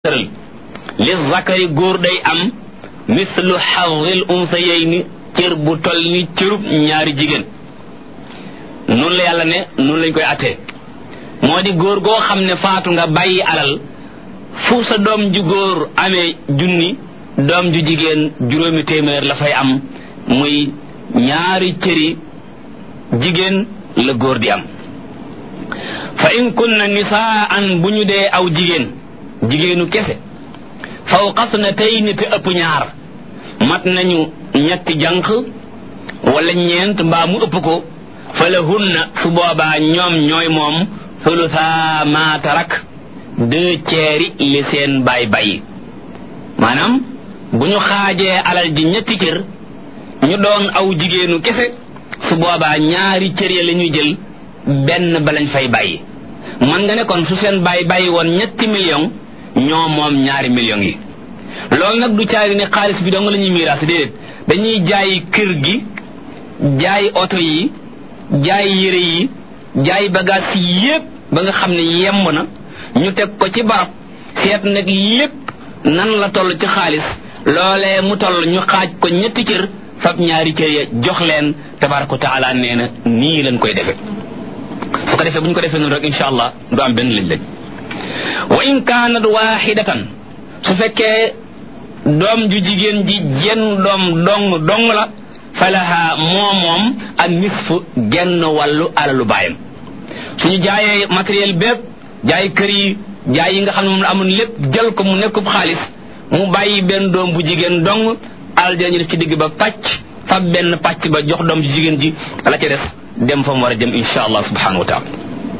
tëral li zakari góor day am mislu xawil unsayayni cër bu toll ni cërub ñaari jigéen noonu la yàlla ne noonu lañ koy attee moo di góor goo xam ne faatu nga bàyyi alal fu sa doom ju góor amee junni doom ju jigéen juróomi téeméer la fay am muy ñaari cëri jigéen la góor di am fa in kunna nisaan bu ñu dee aw jigéen jigéenu kese fawqas na tey ni te ëpp ñaar mat nañu ñetti jànq wala ñeent mbaa mu ëpp ko fa la hunna su boobaa ñoom ñooy moom thulutha ma tarak deux ceeri li seen bay bay maanaam bu ñu xaajee alal ji ñetti cër ñu doon aw jigéenu kese su boobaa ñaari cër ya la ñuy jël benn ba lañ fay bàyyi man nga ne kon su seen bàyyi bàyyi woon ñetti million ñoo moom ñaari millions yi loolu nag du caagi ne xaalis bi dong la ñuy miiraas déedéet dañuy jaay kër gi jaay oto yi jaay yére yi jaay bagage yi yépp ba nga xam ne yemb na ñu teg ko ci barab seet nag lépp nan la toll ci xaalis loolee mu toll ñu xaaj ko ñetti cër fab ñaari cër ya jox leen tabaraka taala nee na nii lañ koy defe su ko defee bu ñu ko defee noonu rek insha allah du am benn lañ lañ wa in kaanat waaxidatan su fekkee doom ju jigéen ji jenn doom dong dong la falaha moo moom ak nisfu genn wàllu alalu baayam suñu jaayee matériel bépp jaay kër yi jaay yi nga xam ne moom la amoon lépp jël ko mu nekkub xaalis mu bàyyi benn doom bu jigéen dong alal dinañu def ci digg ba pàcc fab benn pàcc ba jox doom ju jigéen ji la ca des dem fa mu war a jëm insha allah subhanahu wa taala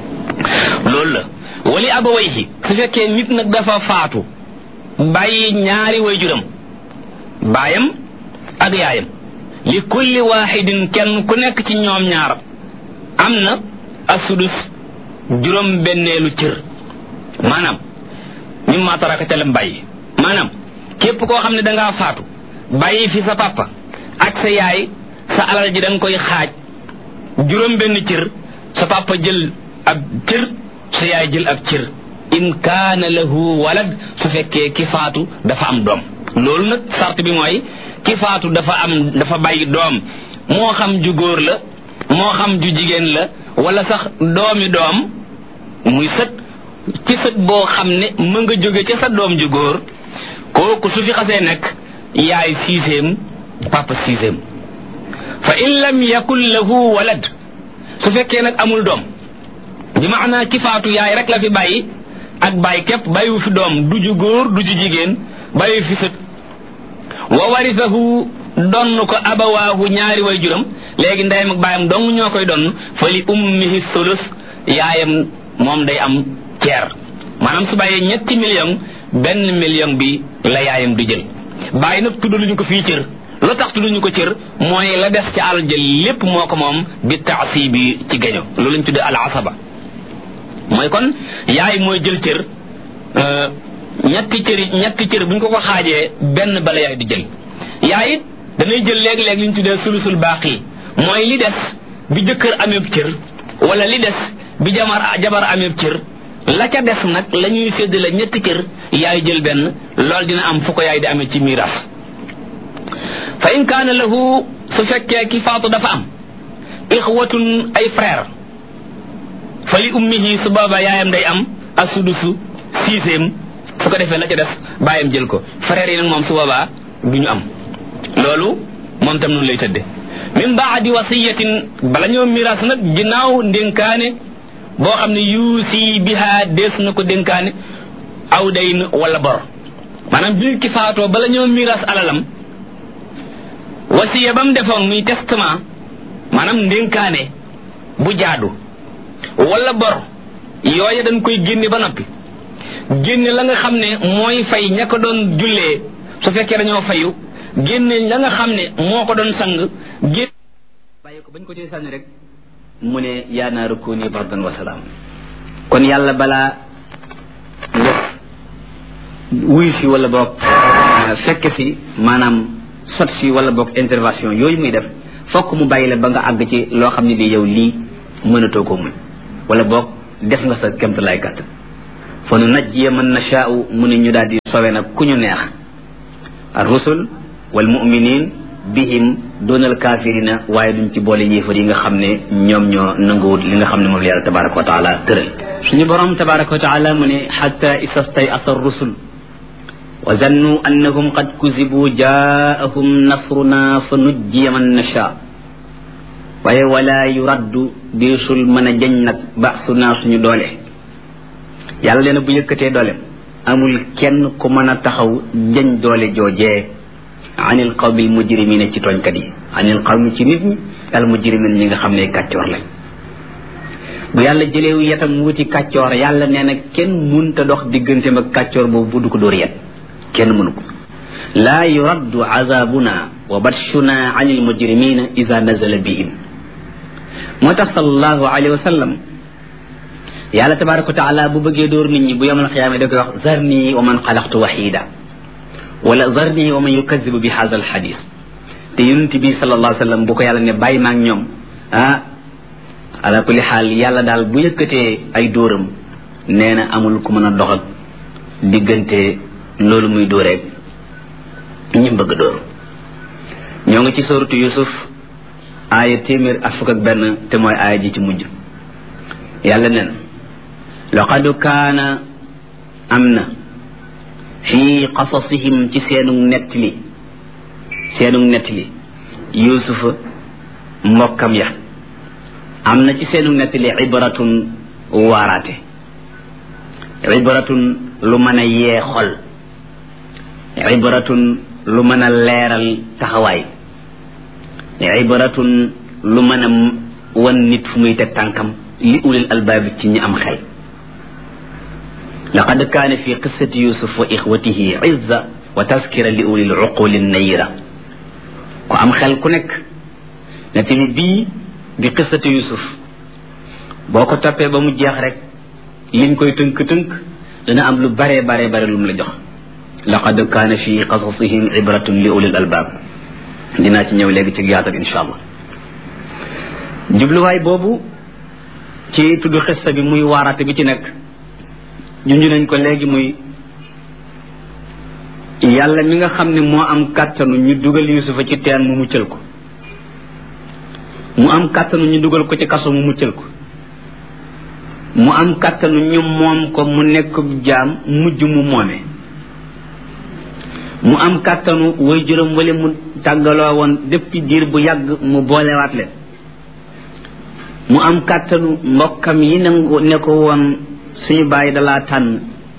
loolu la wali abawayhi su fekkee nit nag dafa faatu bàyyi ñaari wayjuram baayam ak yaayam li kulli waaxidin kenn ku nekk ci ñoom ñaar am na asudus juróom benneelu cër maanaam mimma taraka ca lam bàyyi maanaam képp koo xam ne dangaa faatu bàyyi fi sa papa ak sa yaay sa alal ji da nga koy xaaj juróom benn cër sa papa jël ab cër sa yaay jël ab cër in kaana lahu walad su fekkee ki faatu dafa am doom loolu nag sart bi mooy ki faatu dafa am dafa bàyyi doom moo xam ju góor la moo xam ju jigéen la wala sax doomi doom muy sët ci sët boo xam ne mën nga jóge ca sa doom ju góor kooku su fi xasee nekk yaay sixième papa sixième fa in lam yakun lahu walad su fekkee nag amul doom bi maanaa ki faatu yaay rek la fi bàyyi ak bàyyi képp bàyyiwu fi doom du ju góor du ju jigéen bàyyiwu fi sët wa warisahu donn ko abawaahu ñaari way juram léegi ndeyam ak baayam dong ñoo koy donn fa li ummihi sulus yaayam moom day am ceer maanaam su bàyyee ñetti million benn million bi la yaayam di jël bàyyi nag tuddaluñu ko fii cër lu tax tudduñu ko cër mooy la des ci alal jël lépp moo ko moom bi taasi bi ci gaño loolu lañ tuddee al asaba mooy kon yaay mooy jël cër ñetti cëri ñetti cër bu ñu ko ko xaajee benn bala yaay di jël yaay it danay jël léeg-léeg li ñu tuddee sulusul baaqi mooy li des bi jëkkër ameeb cër wala li des bi jamar jabar ameeb cër la ca des nag la ñuy séddale ñetti cër yaay jël benn loolu dina am fu ko yaay di amee ci miiras fa in kaana lahu su fekkee ki faatu dafa am ixwatun ay frère fa li ummihi su booba yaayam day am asudusu sixième su ko defee la ca def bàyyam jël ko frère yi nag moom su boobaa du ñu am loolu moom tam noonu lay tëdde min baadi wasiyatin bala ñoo miraas nag ginnaaw ndénkaane boo xam ne yuusi biha dees na ko dénkaane aw dayn wala bor maanaam bi ki faatoo bala ñoo miraas alalam wasiya ba mu defoon muy testament maanaam ndénkaane bu jaadu wala bor yooya dañ koy génne ba noppi génne la nga xam ne mooy fay ña ko doon jullee su fekkee dañoo fayu génne la nga xam ne moo ko doon sang génne bàyyi ko bañ ko ci sànni rek mu ne yaa naaru kuuni bardan wa salaam kon yàlla balaa nga wuy si wala boog fekk si maanaam sot si wala boog intervention yooyu muy def fokk mu bàyyi la ba nga àgg ci loo xam ne lii yow lii mënatoo ko muñ wala boog def nga sa kémta lay gàtt fa nu najjiya man nashaau mu ne ñu daal di sowe nag ku ñu neex ar rusul wal muminin bihim doonal kaafirina waaye duñ ci boole yéefar yi nga xam ne ñoom ñoo nanguwut li nga xam ne moom la yàlla tabaraka wa taala tëral suñu borom tabaraka wa taala mu ne xata isastay asa rusul wa zannu annahum qad kuzibu jaahum nasruna fa nujjiya man nasha waaye wala yuraddu diisul mën a jañ nag baasu naa suñu doole yàlla leen bu yëkkatee doole amul kenn ku mën a taxaw jañ doole joojee anil qawmi mujrimina ci tooñkat yi anil qawmi ci nit ñi al mujrimin ñi nga xam ne kàccoor lañ bu yàlla jëleewu yetam wuti kàccoor yàlla nee na kenn munta dox digganteem ak kàccoor boobu bu du ko dóor yet kenn mënu ko laa yuraddu azabuna wa batshuna anil mujrimina ida nazala bihim moo tax sallallahu alayhi wa sallam yàlla tabaraka wa taala bu bëggee dóor nit ñi bu yomal xiyaama da koy wax zarni wa man xalaqtu waxida wala zarni wa man yukadibu bi hada al xadis te yonent bi sallallahu alayhi wa sallam bu ko yàlla ne bàyyi maag ñoom ah ala kulli xaal yàlla daal bu yëkkatee ay dóoram nee na amul ku mën a dox ak diggante loolu muy dóoreeg ñu bëgg dóor ñoo ngi ci sooratu yusuf aaya téeméer ak fukk ak benn te mooy aaya ji ci mujj yàlla nen laqad kaana am na fii qasasihim ci seenu nettali seenu nettali yusufa mbokkam ya am na ci seenu nettali ibratun waaraate ibratun lu mën a yee xol ibratun lu mën a leeral taxawaay ibratun lu mën a wan nit fu muy teg tànkam li ulil albaabi ci ñi am xel laqad kaana fi qissati yusuf wa ixwatihi izza wa taskira li ulil uquli nayira ku am xel ku nekk nettali bii di qissati yusuf boo ko toppee ba mu jeex rek liñ koy tënk-tënk dana am lu bare bare bare lu mu la jox laqad kaana fi qasasihim ibratun li ulil albaab dinaa ci ñëw léegi ci yaatal insha allah jubluwaay boobu ci tudd xissa bi muy waaraate bi ci nekk junj nañ ko léegi muy yàlla mi nga xam ne moo am kàttanu ñu dugal yusufa ci teen mu muccal ko mu am kàttanu ñu dugal ko ci kaso mu muccal ko mu am kàttanu ñu moom ko mu nekk jaam mujj mu moome mu am kàttanu way juróom wala mu tàggaloo woon depuis diir bu yàgg mu boolewaat leen mu am kàttanu mbokkam yi nangu ne ko woon suñu bàyyi dalaa tànn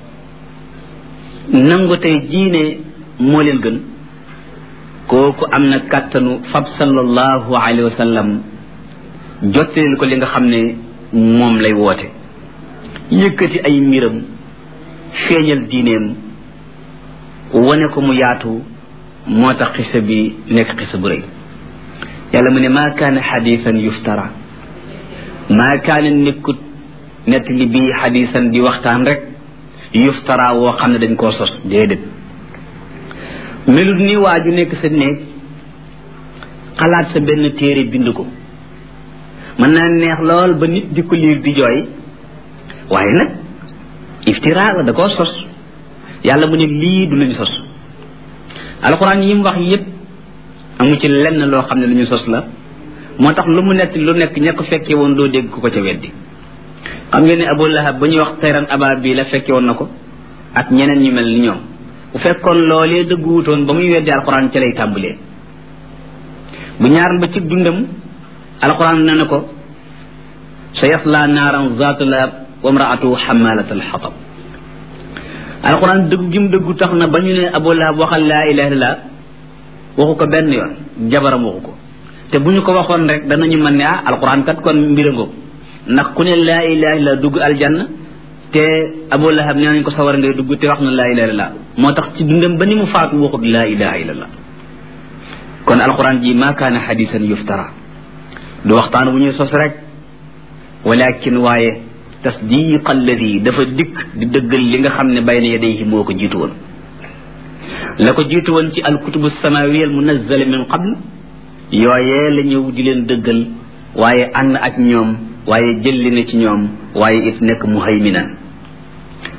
nangu tey jiine moo leen gën kooku am na kàttanu fab sallallahu alayhi wa sallam jottaleel ko li nga xam ne moom lay woote yëkkati ay mbiram feeñal diineem wane ko mu yaatu moo tax xisa bi nekk xisa bu rëy yàlla mu ne maa kaana xadiisan yuftara maa kaana nekkut nett li bii xadiisan di waxtaan rek yuftara woo xam ne dañ koo sos déedéet melut ni waa ju nekk sa néeg xalaat sa benn téere bind ko mën naa neex lool ba nit di ko liir di jooy waaye nag iftira la da koo sos yàlla mu ne lii du luñu sos alxuraan yi mu wax yépp amu ci lenn loo xam ne lu ñu sos la moo tax lu mu nett lu nekk ña ko fekkee woon doo dégg ku ko ca weddi xam ngeen ne abu lahab ba ñuy wax tayran aba bi la fekke woon na ko ak ñeneen ñu mel ni ñoom bu fekkoon loolee dëgguwutoon ba muy weddi alxuraan ca lay tàmbalee bu ñaaral ba ci dundam alxuraan ne na ko sa yasla naaran zaatu lahab wa mraatu xamalat alxatab alxuraan dëggu gi mu dëggu tax na ba ñu ne abu lahab waxal laa ilaha illallah waxu ko benn yoon jabaram waxu ko te bu ñu ko waxoon rek danañu mën ne ah alxuraan kat kon mbirangoo ndax ku ne laa ilaha illallah dugg aljanna te abu lahab nee nañ ko sawar ngay dugg te wax na laa ilaha illallah moo tax ci dundam ba ni mu faatu waxut laa ilaha illallah kon alxuraan ji maa kaana xadisan yuftara du waxtaan bu ñuy sos rek walakin waaye tasdiq alladi dafa dikk di dëggal li nga xam ne bayna yadayhi moo ko jiitu woon la ko jiitu woon ci alkutubu samawiya al munazzala min qabl yooyee la ñëw di leen dëggal waaye ànd ak ñoom waaye jëlli na ci ñoom waaye it nekk muhayminan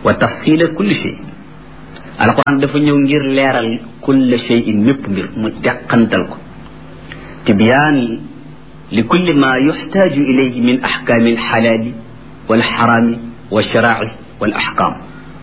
wa tafsila kulli shay alquran dafa ñëw ngir leeral kulla shayin mépp mbir mu teqantal ko tibyaan li kulli ma yuxtaaju ilayhi min axkaami alxalaali walxaraami walsharaaci wal axkaam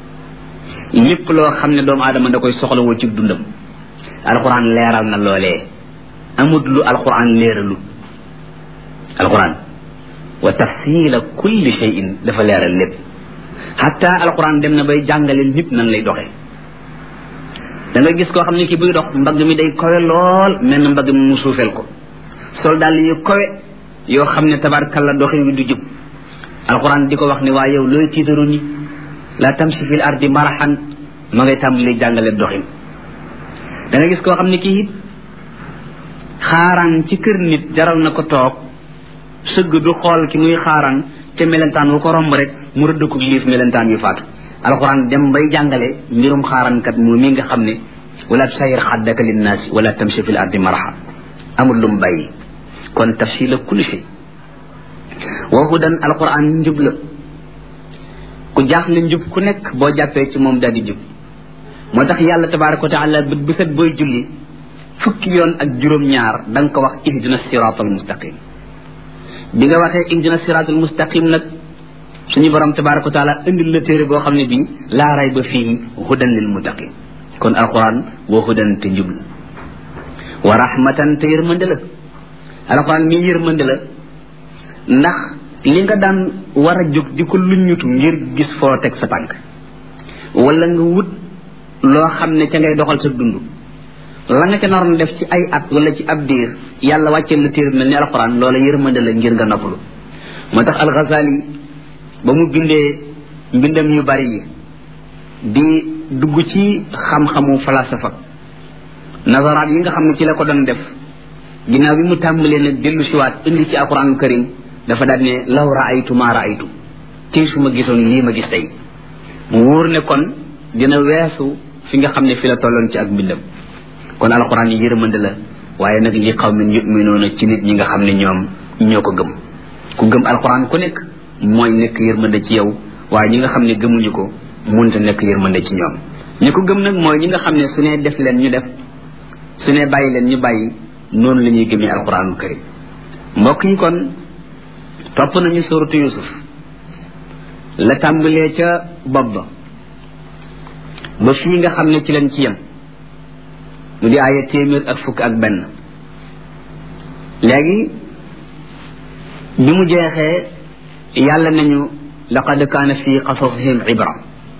lépp loo xam ne doomu aadama da koy soxlawoo ci dundam alquran leeral na loolee amut lu alquran leeralu alquran wa tafsila kulli shayin dafa leeral lépp xatta alquran dem na bay jàngale nit nan lay doxee da nga gis koo xam ne ki buy dox mbagg mi day kowe lool mel na mbagg mi mu suufeel ko sol daal yu kowe yoo xam ne tabarkalla doxe wi du jub alquran di ko wax ne waa yow looy tiitaru ni la tamsi fil ardi maraxan ma ngay tàmbali jàngale doxin da nga gis koo xam ne kii it xaaraan ci kër nit jaral na ko toog sëgg du xool ki muy xaaraan te melentaan wu ko romb rek mu rëdd ko liif melentaan yu faatu alquran dem bay jàngale mbirum xaaraankat mu mi nga xam ne wala tusayir xaddaka linnaasi wala tamshi fil ardi maraxa amul lu mu bàyyi kon tafsila kulli shay wa hudan alquran njub la ku jaaxle njub ku nekk boo jàppee ci moom daal di jub moo tax yàlla tabaraka wa taala bët bu set booy julli fukki yoon ak juróom-ñaar da nga ko wax ihdina siratal mustaqim bi nga waxee ihdina siratal mustaqim nag suñu borom tabaraka wa taala indil la téere boo xam ne bii laa ray ba fii hudan lil muttaqin kon alquran wa hudan te njub la wa rahmatan te yërmande la alquran mi yërmande la ndax li nga daan war a jóg di ko luññutu ngir gis foo teg sa tànk wala nga wut loo xam ne ca ngay doxal sa dund la nga ca naroon def ci ay at wala ci ab diir yàlla wàcceel la téere mel ni alquran loola yërmande la ngir nga noppalu moo tax alxazali ba mu bindee mbindam yu bari yi di dugg ci xam-xamu falasafa nazaraat yi nga xam ne ci la ko doon def ginnaaw bi mu tàmbalee nag dellu siwaat indi ci alquran karim dafa daal ne law raaytu maa raaytu tey su ma gisoon lii ma gis tey mu wóor ne kon dina weesu fi nga xam ne fi la tolloon ci ak mbindam kon alquran yi yërmande la waaye nag li xaw min yuminuuna ci nit ñi nga xam ne ñoom ñoo ko gëm ku gëm alquran ku nekk mooy nekk yërmande ci yow waaye ñi nga xam ne gëmuñu ko munta nekk yërmande ci ñoom ñi ko gëm nag mooy ñi nga xam ne su ne def leen ñu def su ne bàyyi leen ñu bàyyi noonu la ñuy gëmee alquranul karim mbokk yi kon topp nañu suratu yusuf la tàmbalee ca bopp ba ba fii nga xam ne ci leen ci yem mu di aaya téeméer ak fukk ak benn léegi bi mu jeexee yàlla nañu laqad kaana fi qasasihim ibra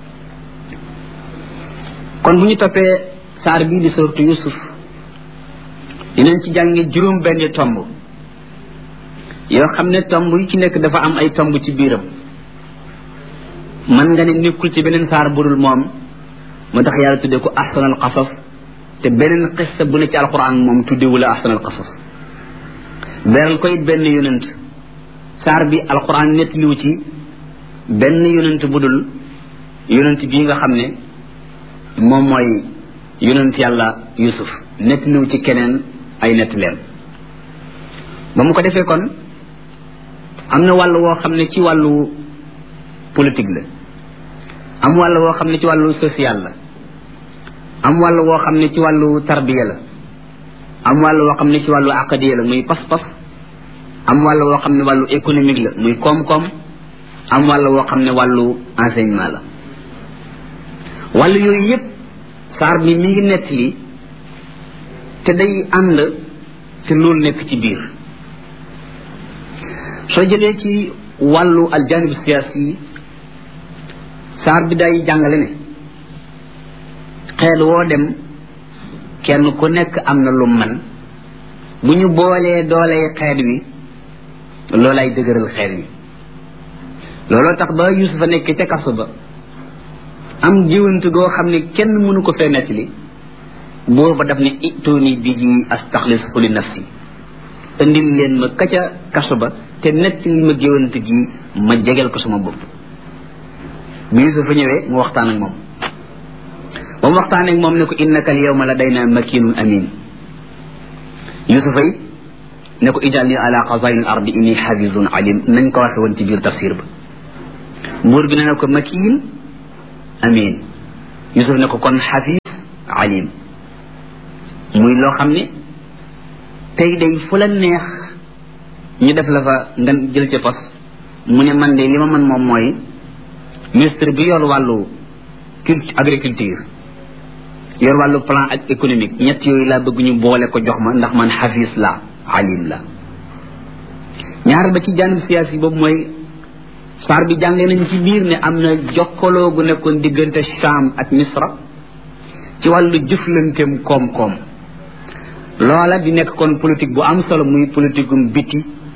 kon bu ñu toppee saar bii di suratu yusuf dinañ ci jànge juróom benn tomb yoo xam ne tomb yi ci nekk dafa am ay tomb ci biiram man nga ne nekkul ci beneen saar budul moom moo tax yàlla tuddee ko ahsanal qasas te beneen xissa bu ne ci alquran moom tuddewula ahsanal qasas beral ko it benn yonent saar bi alquran nettaliwu ci benn yonent budul yonent bii nga xam ne moom mooy yonent yàlla yusuf nettaliwu ci keneen ay nettaleem ba mu ko defee kon am na wàll woo xam ne ci wàllu politique la am wàll woo xam ne ci wàllu social la am wàll woo xam ne ci wàllu tarbiya la am wàll woo xam ne ci wàllu aqadiya la muy pas-pas am wàll woo xam ne wàllu économique la muy koom-koom am wàll woo xam ne wàllu enseignement la wàll yooyu yépp saar bi mi ngi nett li te day ànd te loolu nekk ci biir soo jëlee ci wàllu aljanib siyaasi yi saar bi day jàngale ne xeet woo dem kenn ku nekk am na lu man bu ñu boolee doolee xeet wi loolay dëgëral xeet wi looloo tax ba yusufa nekk ca kaso ba am jiwant goo xam ne kenn mënu ko fee nettali buur ba daf ne itooni bi ji astaxlisu li nafsi indil leen ma ka ca kaso ba te nettali ma géwant gi ma jegel ko sama bopp bi yusufa ñëwee mu waxtaan ak moom ba mu waxtaan ak moom ne ko innaka al yawma ladayna makinun amin yusufa yi ne ko ijal ala xazain al ardi inni xafizun alim nañ ko waxe woon ci biir tafsir ba buur bi ne ne ko makin amin yusuf ne ko kon xafis alim muy loo xam ne tey day fu la neex ñu def la fa nga jël ca pos mu ne man de li ma mën moom mooy ministre bi yor wàllu culture agriculture yor wàllu plan ak économique ñett yooyu laa bëgg ñu boole ko jox ma ndax man xafis la alim la ñaar ba ci jànib siyaasi boobu mooy saar bi jàngee nañ ci biir ne am na jokkaloo gu nekkoon diggante Sham ak Misra ci wàllu jëflanteem koom-koom loola di nekk kon politique bu am solo muy politique gum biti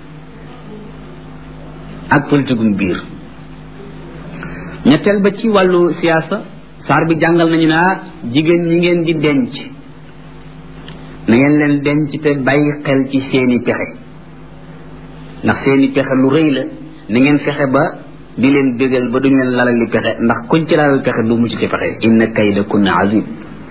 ak politique gum biir ñetteel ba ci wàllu siyaasa saar bi jàngal nañu naa jigéen ñi ngeen di denc na ngeen leen denc te bàyyi xel ci seeni pexe ndax seeni pexe lu rëy la na ngeen fexe ba di leen bégal ba duñ leen lalali pexe ndax kuñ ci lalal pexe du mucc ci pexe inna kayda kunna azim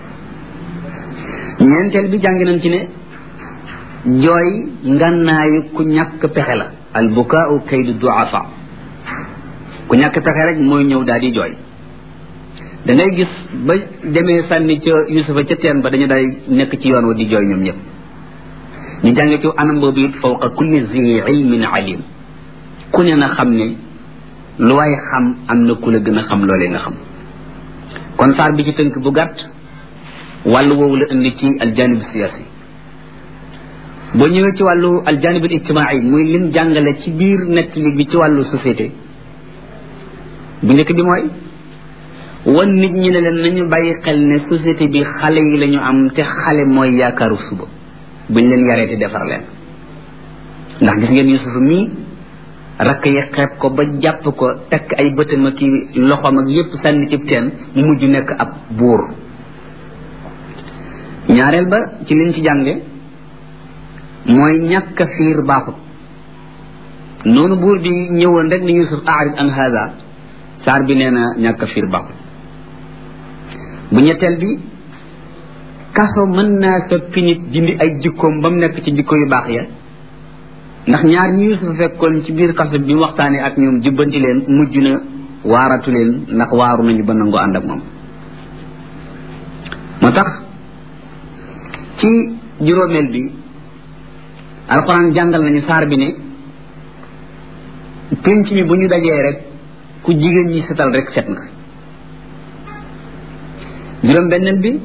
ñeenteel bi jàng nañ ci ne jooy ngannaayu ku ñàkk pexe la al bukaau kaydu duafa ku ñàkk pexe rek mooy ñëw daal di jooy da ngay gis ba demee sànni ca yusufa ca teen ba dañu daal nekk ci yoon wa di jooy ñoom ñëpp ñu jàng ci anam boobu it fawqa kulli zi ilmin alim ku ne na xam ne lu waay xam am na ku la gën a xam loolee nga xam kon saar bi ci tënk bu gàtt wàllu woowu la indi ci aljanib siyaasi boo ñëwee ci wàllu aljanib ijtimaai muy lim jàngale ci biir nettali bi ci wàllu société bu njëkk bi mooy wan nit ñi ne leen nañu bàyyi xel ne société bi xale yi la ñu am te xale mooy yaakaaru suba buñ leen yaree te defar leen ndax gis ngeen Yusufa mii rakk yi xeeb ko ba jàpp ko tekk ay bëtam ak loxoom ak yépp sànni cib teen mu mujj nekk ab buur ñaareel ba ci liñ ci jànge mooy ñàkk a fiir baaxut noonu buur bi ñëwoon rek ni Yusuf aarid an hada saar bi nee na ñàkk a fiir baaxut bu ñetteel bi kaso mën naa soppi nit dindi ay jikkoom ba mu nekk ci jikko yu baax ya ndax ñaar ñi Yuusuf fekkoon ci biir kaso bi mu waxtaanee ak ñoom jubbanti leen mujj na waaratu leen ndax waaru nañu ba nangoo ànd ak moom moo tax ci juróomeel bi alxuraan jàngal nañu saar bi ne pénc mi bu ñu dajee rek ku jigéen ñi setal rek set nga juróom benneel bi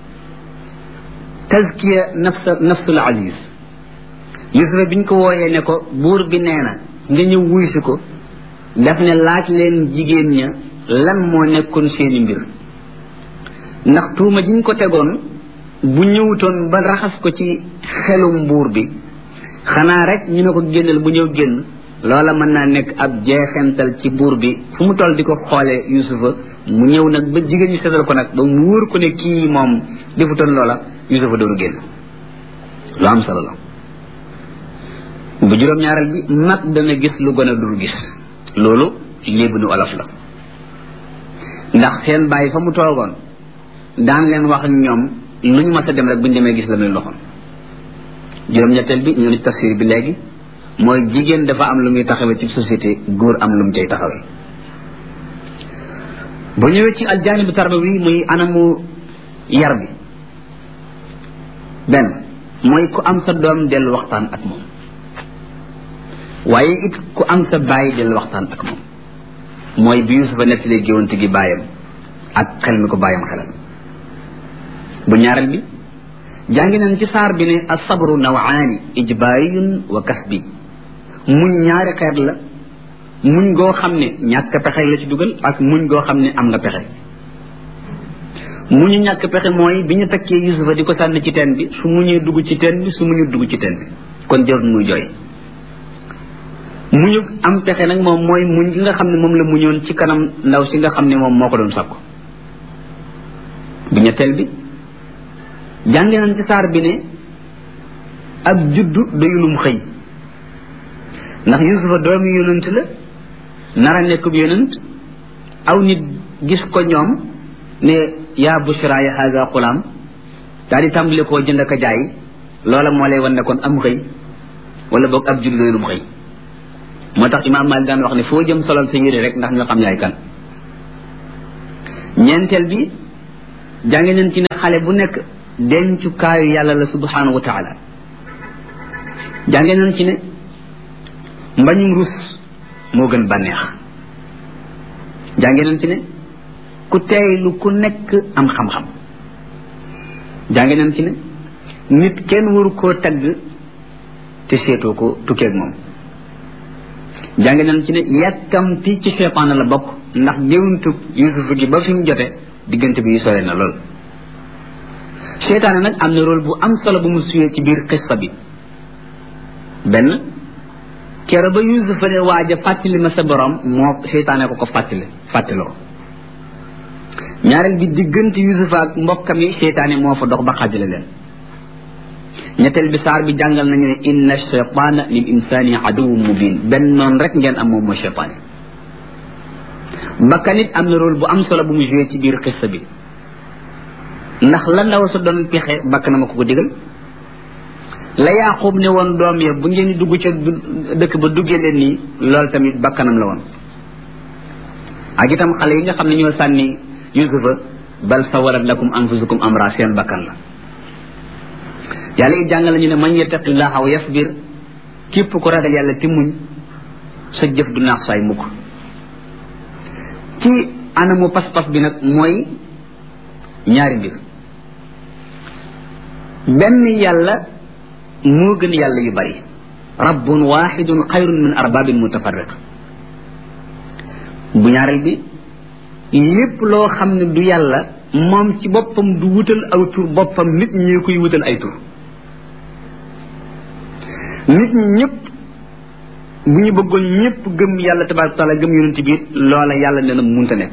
tazkiya nafsa nafsul aziz yusufa biñ ko wooyee ne ko buur bi nee na nga ñëw wuy si ko daf ne laaj leen jigéen ña lan moo nekkoon seeni mbir ndax tuuma jiñ ko tegoon bu ñëwutoon ba raxas ko ci xelum buur bi xanaa rek ñu ne ko génnal bu ñëw génn loola mën naa nekk ab jeexental ci buur bi fu mu toll di ko xoolee yusufa mu ñëw nag ba jigéen ñi seetal ko nag ba mu wóor ko ne kii moom defutoon loola yusufa dooru génn lu am solo la bu juróom-ñaareel bi mag dana gis lu gën a dul gis loolu léebu nu olof la ndax seen bàyyi fa mu toogoon daan leen wax ak ñoom lu ñu mas a dem rek bu ñu demee gis la muy loxoon juróom-ñetteel bi ñu ni tafsir bi léegi mooy jigéen dafa am lu muy taxawee ci société góor am lu mu cay taxawee bu ñëwee ci aljaanibu tarbawi muy anamu yar bi benn mooy ku am sa doom dellu waxtaan ak moom waaye it ku am sa bàyyi dellu waxtaan ak moom mooy bi Yusufa nettalee géwante gi bàyyam ak xel mi ko bàyyam xelal bu ñaareel bi jàngi nañ ci saar bi ne asabru nawaani ijbaariyun wa kasbi muñ ñaari xeet la muñ goo xam ne ñàkk pexe la ci dugal ak muñ goo xam ne am nga pexe muñu ñàkk pexe mooy bi ñu takkee Yusufa di ko sànni ci teen bi su muñee dugg ci teen bi su muñu dugg ci teen bi kon jarul muy jooy muñu am pexe nag moom mooy muñ gi nga xam ne moom la muñoon ci kanam ndaw si nga xam ne moom moo ko doon sakku bu ñetteel bi jànge nañ ci saar bi ne ab juddu doyulum xëy ndax yusufa doomi yonent la nara nekkub yonent aw nit gis ko ñoom ne yaa bushra ya haga xulaam daal di tàmbali koo jënd ak a jaay loola moo lay wan ne kon am xëy wala boog ab juddu doyulum xëy moo tax imaam Maalik daan wax ne foo jëm solal sa yére rek ndax ñu xam yaay kan ñeenteel bi jànge nañ ci ne xale bu nekk dencukaayu yàlla la subhanahu wa taala jànge nañ ci ne mbañum rus moo gën bànneex jànge nañ ci ne ku teeylu ku nekk am xam-xam jànge nañ ci ne nit kenn waru koo tagg te seetoo ko tukkeeg moom jànge nañ ci ne yàkkamti ci seytaane la bokk ndax géwuntu yusufa gi ba fi mu jote diggante bi yu sore na lool seytaane nag am na rôle bu am solo bu mu suyee ci biir xissa bi benn kero ba yusufa ne waaja fàttali ma sa borom moo seytaane ko ko fàttali fàttaloo ñaareel bi diggante yusufa ak mbokkam yi seytaane moo fa dox ba xajale leen ñetteel bi saar bi jàngal nañu ne inna cheytaana lil insani aduwwun mubin benn noonu rek ngeen am moom mooy cheytaane bakkan it am na rôle bu am solo bu mu joué ci biir xissa bi ndax la ndaw sa doon pexe bakk na ma ko ko digal la yaqub ne woon doom ya bu ngeen dugg ca dëkk ba duggee leen nii loolu tamit bakkanam la woon ak itam xale yi nga xam ne ñoo sànni yusufa bal sawarat lakum anfusukum amra seen bakkan la yàlla it jàngal nañu ne man yattaqillaha wa yasbir képp ko ragal yàlla ti muñ sa jëf du naax saay mukk ci anamu pas-pas bi nag mooy ñaari mbir benn yàlla moo gën yàlla yu bari rabbun waxidun xayrun min arbabin mutafarriq bu ñaareel bi lépp loo xam ne du yàlla moom ci boppam du wutal aw tur boppam nit ñi koy wutal ay tur nit ñi ñëpp bu ñu bëggoon ñëpp gëm yàlla tabaraka taala gëm yonent bi loola yàlla nee na munta nekk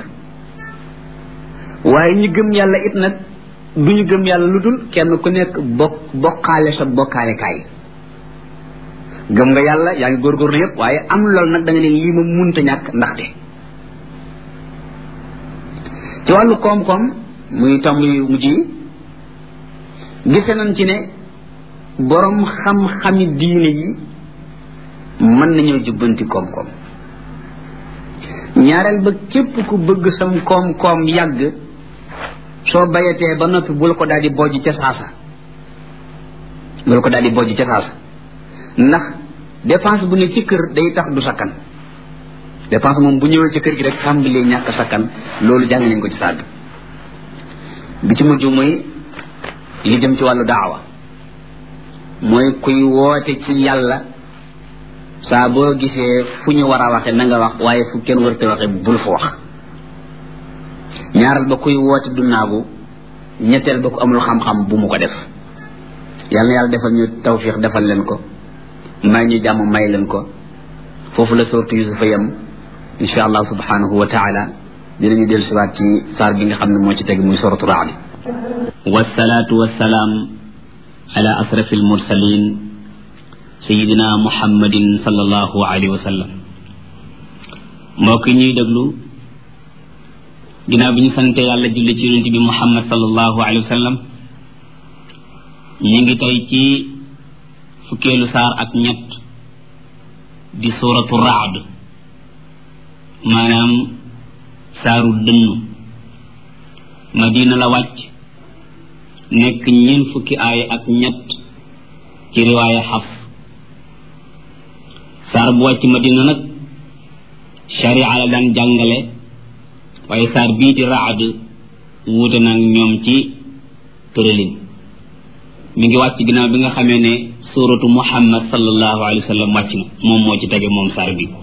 waaye ñi gëm yàlla it nag du ñu gëm yàlla lu dul kenn ku nekk bokk bokkaale sa bokkaale kaay gëm nga yàlla yaa ngi góorgóorlu yëpp waaye am loolu nag da nga ne lii ma munta ñàkk ndaxte ci wàllu koom-koom muy tomb yu mujj yi gise nañ ci ne borom xam-xami diine yi mën nañoo jubbanti koom-koom ñaareel ba képp ku bëgg sam koom-koom yàgg soo bayatee ba noppi bul ko daal di bojj ca saasa bul ko daal di bojj ca saasa ndax dépense bu ne ci kër day tax du sakkan dépense moom bu ñëwee ci kër gi rek tàmbalee ñàkk sakkan loolu jàng nañ ko ci saag bi ci mujj mooy li jëm ci wàllu daawa mooy kuy woote ci yàlla saa boo gisee fu ñu war a waxe na nga wax waaye fu kenn warute waxe bul fa wax ñaaral ba kuy woote du naagu ñetteel ba ku amul xam-xam bu mu ko def yàlla na yàlla defal ñu tawfiq defal leen ko may ñu jàmm may leen ko foofu la sortu yusufa yam insha allah subhanahu wa taala dinañu dellu siwaat ci saar bi nga xam ne moo ci teg muy soratu raadi wasalaatu wasalaam ala asrafi almursalin sayidina muhammadin sallallahu alayhi wa sallam mbokk ñuy déglu ginnaaw bi ñu sante yàlla julli ci yonente bi muhammad sallallahu alayhi wa sallam ñu ngi tey ci fukkeelu saar ak ñett di suratu raad maanaam saaru dënnu madina la wàcc nekk ñeen fukki aay ak ñett ci riwaaya xaf saar bu wàcc madina nag sharia la daan jàngale waaye saar bii di raad wuute nag ñoom ci tëralin mi ngi wàcc ginnaaw bi nga xamee ne suratu muhammad sallallahu alayhi wa sallam wàcc na moom moo ci tege moom saar bi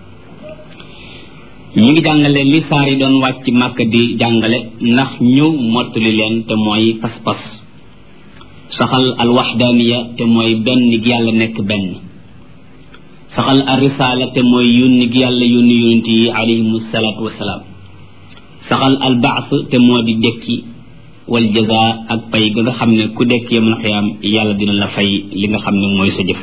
ñi ngi jàngale li saar yi doon wàcc màkk di jàngale ndax ñëw mottali leen te mooy pas-pas saxal al waxdaaniya te mooy benn gi yàlla nekk benn saxal al risaala te mooy yónni gi yàlla yónni yónent yi alayhimu salaatu wasalaam saxal al baas te moo di dekki wal jaza ak pay ga nga xam ne ku dekk yamal xiyaam yàlla dina la fay li nga xam ne mooy sa jëf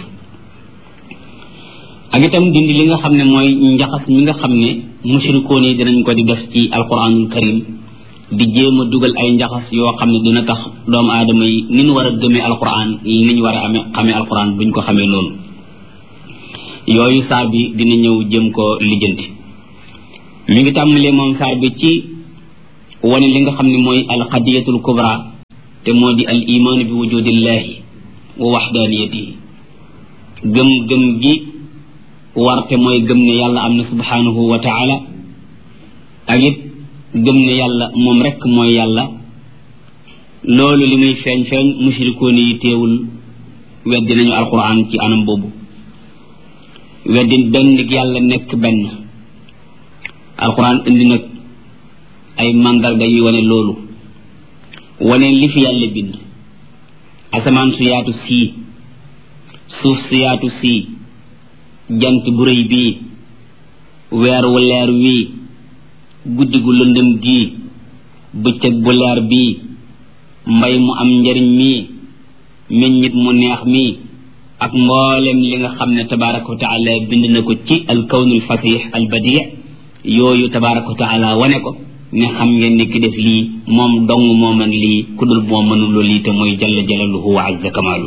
ak itam dindi li nga xam ne mooy njaxas mi nga xam ne mushrikoon yi dinañ ko di def ci alquranul karim di jéem a dugal ay njaxas yoo xam ne dina tax doomu aadama yi ni ñu war a gëmee alquran ni ñu war a amee xamee alquran buñ ko xamee noonu yooyu saar bi dina ñëw jëm ko lijjanti mi ngi tàmbalee moom saar bi ci wane li nga xam ne mooy alqadiyatul kubra te moo di al imaanu bi wujudillahi wa waxdaaniyatihi gëm gëm gi warte mooy gëm ne yàlla am na subhanahu wa taala ak it gëm ne yàlla moom rekk mooy yàlla loolu li muy feeñ feeñ mushrikoon yi teewul weddi nañu alquran ci anam boobu weddi benn yàlla nekk benn alquran indi nag ay mandarga yi wane loolu wane li fi yàlla bind asamaan su yaatu sii suuf su yaatu sii jant bu rëy bii weer wu leer wii guddi gu lëndëm gii bëccëg bu leer bii mbay mu am njariñ mii meññit mu neex mii ak mboolem li nga xam ne tabaraka wa taala bind na ko ci alkawnul fasix albadi yooyu tabaraka wa taala wane ko ne xam ngeen ni ki def lii moom dong moo mën lii ku dul moo mënuloo lii te mooy jalla jalaluhu wa azza kamaalu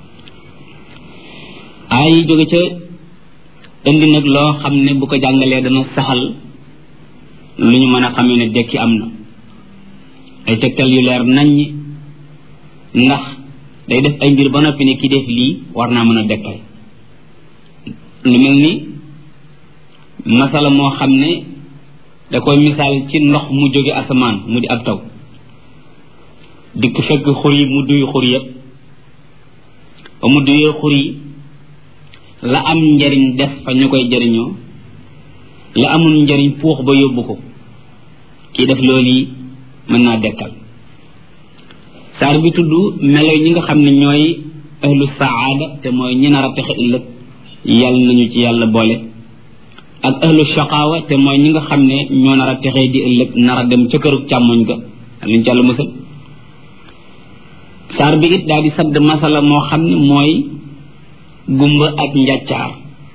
ay jóge ca indi nag loo xam ne bu ko jàngalee dana saxal lu ñu mën a xamee ne dekki am na ay tegtal yu leer naññ ndax day def ay mbir ba noppi ne ki def lii war naa mën a dekkal lu mel ni masala moo xam ne da koy misaal ci ndox mu jóge asamaan mu di ab taw dikk fekk xur yi mu duy xur yépp ba mu duyee xur yi la am njariñ def fa ñu koy jariñoo la amul njariñ puux ba yóbbu ko kii def loolu yi mën naa dekkal saar bi tudd melo ñi nga xam ne ñooy ahlu saada te mooy ñi nar a texe ëllëg yàlla nañu ci yàlla boole ak ahlu shaqaawa te mooy ñi nga xam ne ñoo nar a texee di ëllëg nar a dem ca këru càmmoñ ga luñ ci yàlla mësal saar bi it daal di sadd masala moo xam ne mooy gumba ak njàccaar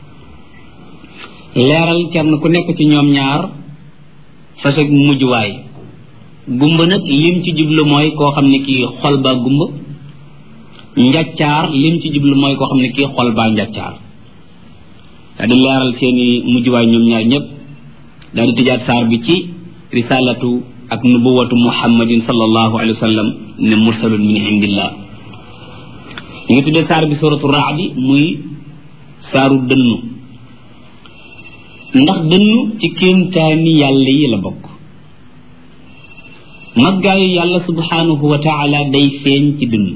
leeral kenn ku nekk ci ñoom ñaar fasag mujjuwaay gumba nag lim ci jublu mooy koo xam ne kii xol baa gumba njàccaar lim ci jublu mooy koo xam ne kii xol baa njàccaar daal di leeral seeni mujjuwaay ñoom ñaar ñëpp daal di tëjaat saar bi ci risalatu ak nubuwatu muhammadin sallallahu alayhi wa sallam ne mursalun min indillah ñu ngi tuddee saar bi suratu raadi muy saaru dënnu ndax dënnu ci kéemtaani yàlla yi la bokk maggaayu yàlla subhanahu wa taala day feeñ ci dënnu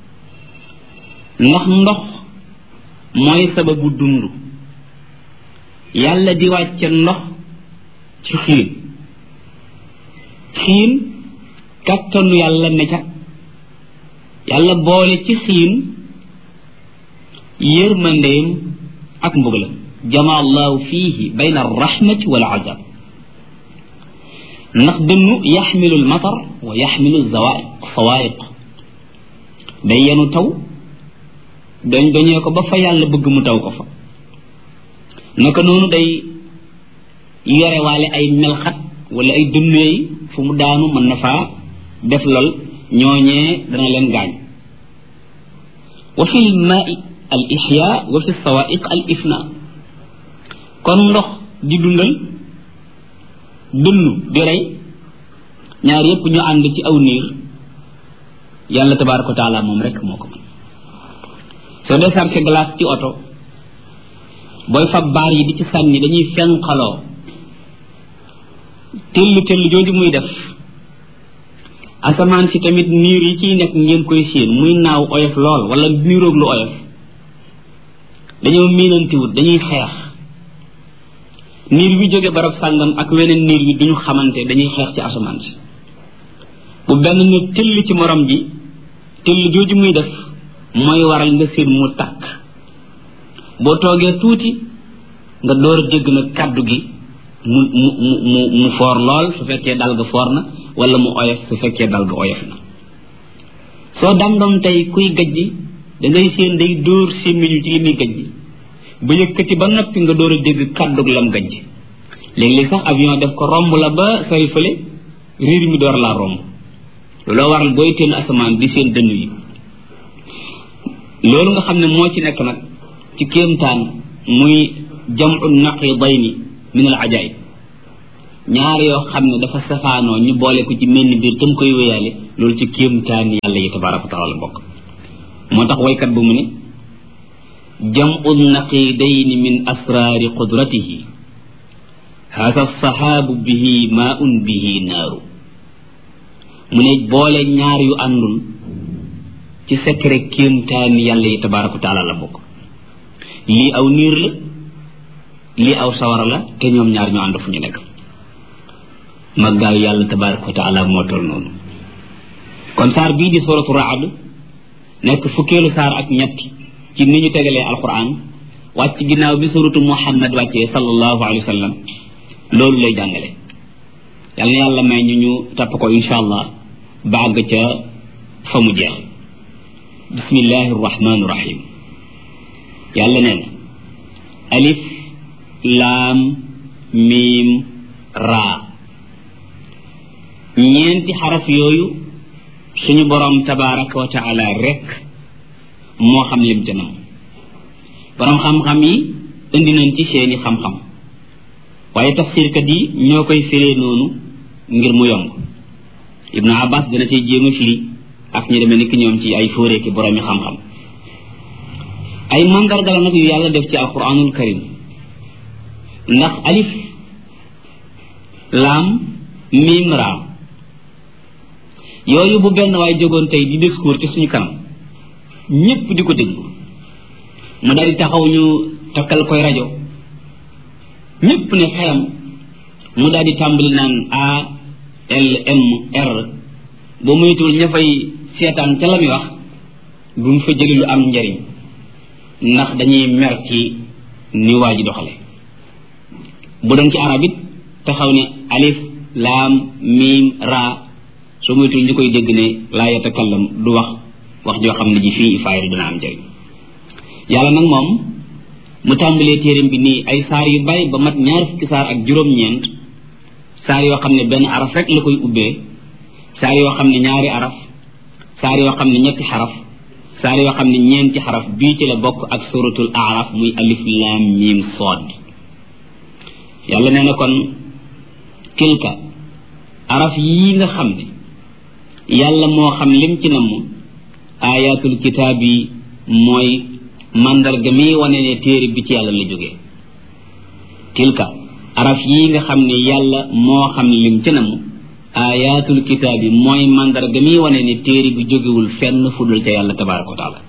ndax ndox mooy sababu dund yàlla di wàcce ndox ci xiin xiin kattanu yàlla ne ca yàlla boole ci xiin yërmandeem ak mbugalam jama allahu fihi bayna arrahmati wal azab ndax dënnu yaxmilu almatar wa yaxmilu zawaiq sawaiq day yenu taw dañ doñee ko ba fa yàlla bëgg mu taw ko fa naka noonu day yorewaale ay melxat wala ay dënneey fu mu daanu mën na faa def lol ñooñee dana leen gaañ wa fi lmaai al ixya wa fi sawaiq al ifna kon ndox di dundal dënnu di rey ñaar yépp ñu ànd ci aw niir yàlla tabaraka wa taala moom rek moo ko mën soo dee sarke glace ci oto booy fab baar yi di ci sànni dañuy fenqaloo tëll tëll jooju muy def asamaan si tamit niir yi ciy nekk ngeen koy séen muy naaw oyof lool wala niiroog lu oyof dañoo miinantiwut dañuy xeex niir bi jóge barab sàngam ak weneen niir bi duñu xamante dañuy xeex ci asamaan si bu benn ne tëll ci morom ji tëll jooju muy def mooy waral nga séen mu takk boo toogee tuuti nga door a dégg nag kàddu gi mu mu mu mu foor lool su fekkee dal ga foor na wala mu oyof su fekkee dal ga oyof na soo dandoom tey kuy gajji da ngay séen day dóor sémmiñu ci li muy gajji ba yëkkati ba noppi nga door a dégg kàddug lam gajji léeg-léeg sax avion def ko romb la ba sori fële riir mi door laa romb looloo waral booy teen asamaan di seen dënn yi loolu nga xam ne moo ci nekk nag ci kéemtaan muy jamu naqidayni min al ajaib ñaar yoo xam ne dafa safaanoo ñu boole ko ci menn biir tam koy wéyaale loolu ci kéemtaani yàlla yi tabaraka wa taala bokk moo tax waykat bu mu ne jamu naqidayni min asraari qudratihi hada sahaabu bihi maaun bihi naaru mu ne boole ñaar yu àndul ci secret kéemtaani yàlla yi tabaraka wa taala la bokk lii aw niir la lii aw sawara la te ñoom ñaar ñu ànd fu ñu nekk maggaayu yàlla tabaraka wa taala moo toll noonu kon saar bii di suratu raad nekk fukkeelu saar ak ñett ci ni ñu tegalee alquran wàcc ginnaaw bi suratu muhammad wàccee sallallahu alayhi wa sallam loolu lay jàngale yàlla na yàlla may ñu ñu topp ko insha allah bàgg ca fa mu jeex bismillahi rahmani rahim yàlla nee na alif laam miim raa ñeenti xaraf yooyu suñu borom tabaraka wa taala rek moo xam lim ca nam borom xam-xam yi indi nañ ci seeni xam-xam waaye tafsirkat yi ñoo koy firee noonu ngir mu yomb ibnu abbas dana cay jéem a firi ak ñu demee nekk ñoom ci ay fóoree ki boroomi xam-xam ay mandarga la nag yu yàlla def ci alquranul karim ndax alif laam miim raa yooyu bu benn waay jógoon tey di discours ci suñu kanam ñépp di ko déglu mu daal di taxaw ñu takkal koy rajo ñépp ne xelam mu daal di tàmbali naan a l m r ba muytul ña fay seetaan ca la muy wax bu mu fa jëli lu am njariñ ndax dañuy mer ci ni waa ji doxale bu doon ci arab it taxaw ne alif laam miim raa soo moytul ñu koy dégg ne laa yatakallam du wax wax joo xam ne ji fii faayda dina am njëriñ yàlla nag moom mu tàmbalee téeram bi nii ay saar yu bari ba mat ñaar fukki saar ak juróom-ñeent saar yoo xam ne benn araf rek la koy ubbee saar yoo xam ne ñaari araf saar yoo xam ne ñetti xaraf saar yoo xam ne ñeenti xaraf bii ci la bokk ak suratul araf muy alif laam miim sood yàlla nee na kon tilka araf yii nga xam ne yàlla moo xam lim ci namm ayatul kitaab yi mooy mandarga mi wane ne téere bi ci yàlla la jógee tilka araf yii nga xam ne yàlla moo xam lim ci namm ayatul kitaab yi mooy mandarga mi wane ne téere bi jógewul fenn fudul ca yàlla tabaraka wa taala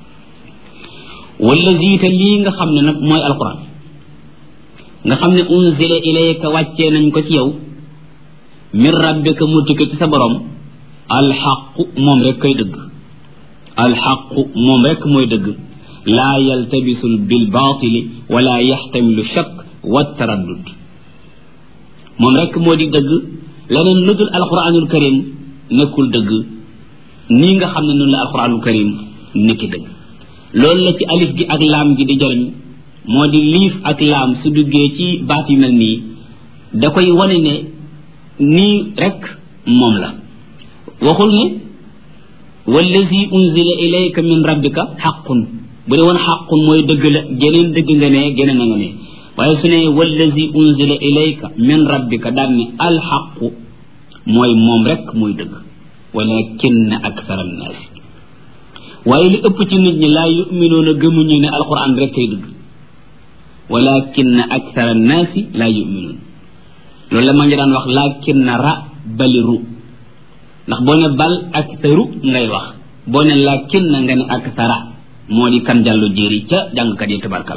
wala ziita lii nga xam ne nag mooy alquran nga xam ne unzila ilayka wàccee nañ ko ci yow min rabbika mu tukke ci sa borom alxaqu moom rek koy dëgg alxaqu moom rek mooy dëgg laa yaltabisul bil baatili wala yaxtamilu shakk wa taraddud moom rek moo di dëgg leneen lu dul alquranul karim nekkul dëgg nii nga xam ne noonu la alquranul karim nekki dëgg loolu la ci alif gi ak laam gi di jariñ moo di liif ak laam su duggee ci baat yu mel nii da koy wane ne nii rek moom la waxul ne wallazi unzila ilayka min rabbika xaqun bu dee woon xaqun mooy dëgg la geneen dëgg nga ne geneen na nga ne waaye su ne wallazi unzila ilayka min rabbika daan ne alxaqu mooy moom rek mooy dëgg walakinna akthara annaasi waaye li ëpp ci nit ñi laa yuminuuna gëmuñu ne alquran rek kay dëgg walakinna akthara annaasi laa yuminuun loolu la ma ngi daan wax lakinna ra bali ru ndax boo ne bal aktharu ngay wax boo ne lakinna nga ne akthara moo di kan jàllu jéeri ca jàngkat yi tabarkal